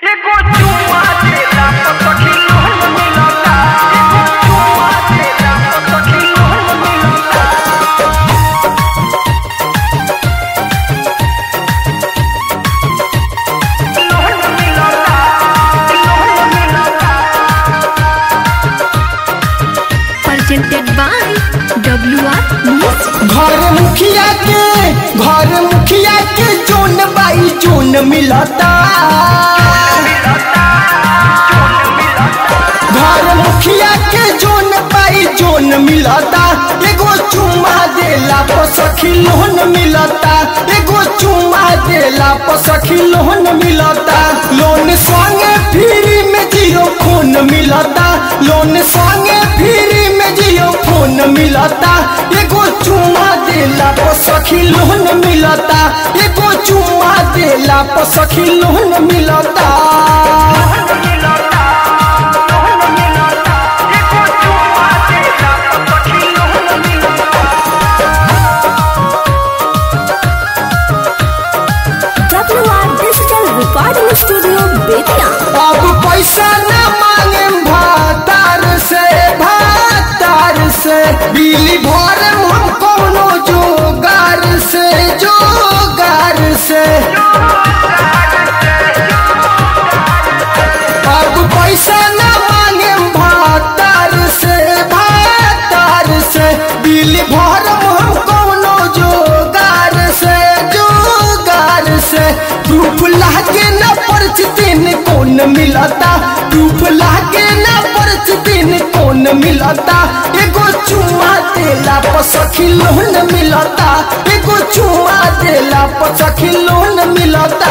एगो चुम्मा देला पर सखी लोन मिलता एगो चुम्मा देला पर सखी लोन मिलता लोन मिलता लोन मिलता presented by WR Music. घर मुखिया के घर मुखिया के जोन बाई जोन मिलता घर मुखिया के जोन बाई जोन मिलता एगो चुम्मा देला पर सखी लोन मिलता एगो चुम्मा देला पर सखी लोन मिलता लोन संगे फ्री में जियो फोन मिलता लोन संगे फ्री में जियो फोन मिलता एगो चुम्मा देला पर सखी लोन मिलता एगो चुम्मा देला पर सखी लोन मिलता WR Digital Recording Studio Betia. अब पैसा न मांगे भातार से भातार से बिजली भर हम कोनो जोगार से जोगार से अब पैसा न मांगे भातार से भातार से बिजली भर हम कोनो जोगार से जोगार से धूप लागे न परिस्थिति न कौन मिलता धूप लागे न परिस्थिति न कौन मिलता एगो चुम्मा देला पर सखी लोन मिलता एगो चुम्मा देला पर सखी लोन मिलता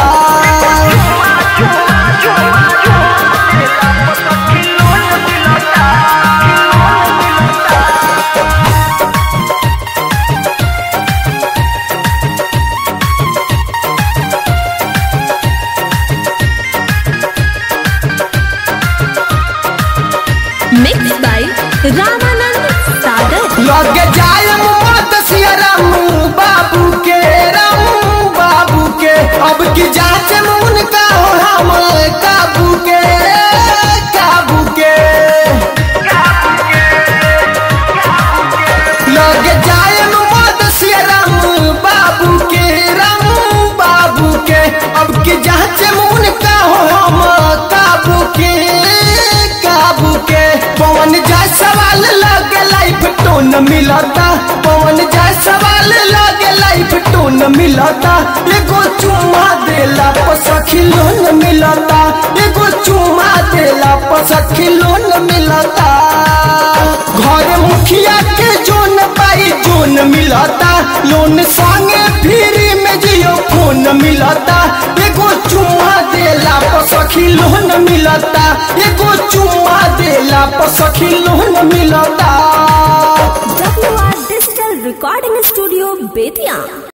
Mixed by Ramanand Sagar. लगे जाय मत सियरम बाबू के रम बाबू के अब की जांच में उनका हो हम काबू के काबू के लगे जाय मत सियरम बाबू के रम बाबू के अब की जांच में उनका हो हम काबू के काबू के पवन जाय सवाल लगे लाइफ टोन मिलता पवन जाय सवाल लगे लाइफ टोन मिलता एगो चुम्मा देला पर सखी लोन मिलता एगो चुम्मा देला पर सखी लोन मिलता घर मुखिया के जोन पाई जोन मिलता लोन संगे फ्री में जियो फोन मिलता एगो चुम्मा देला पर सखी लोन मिलता एगो चुम्मा देला पर सखी लोन मिलता WR Digital Recording Studio Betia.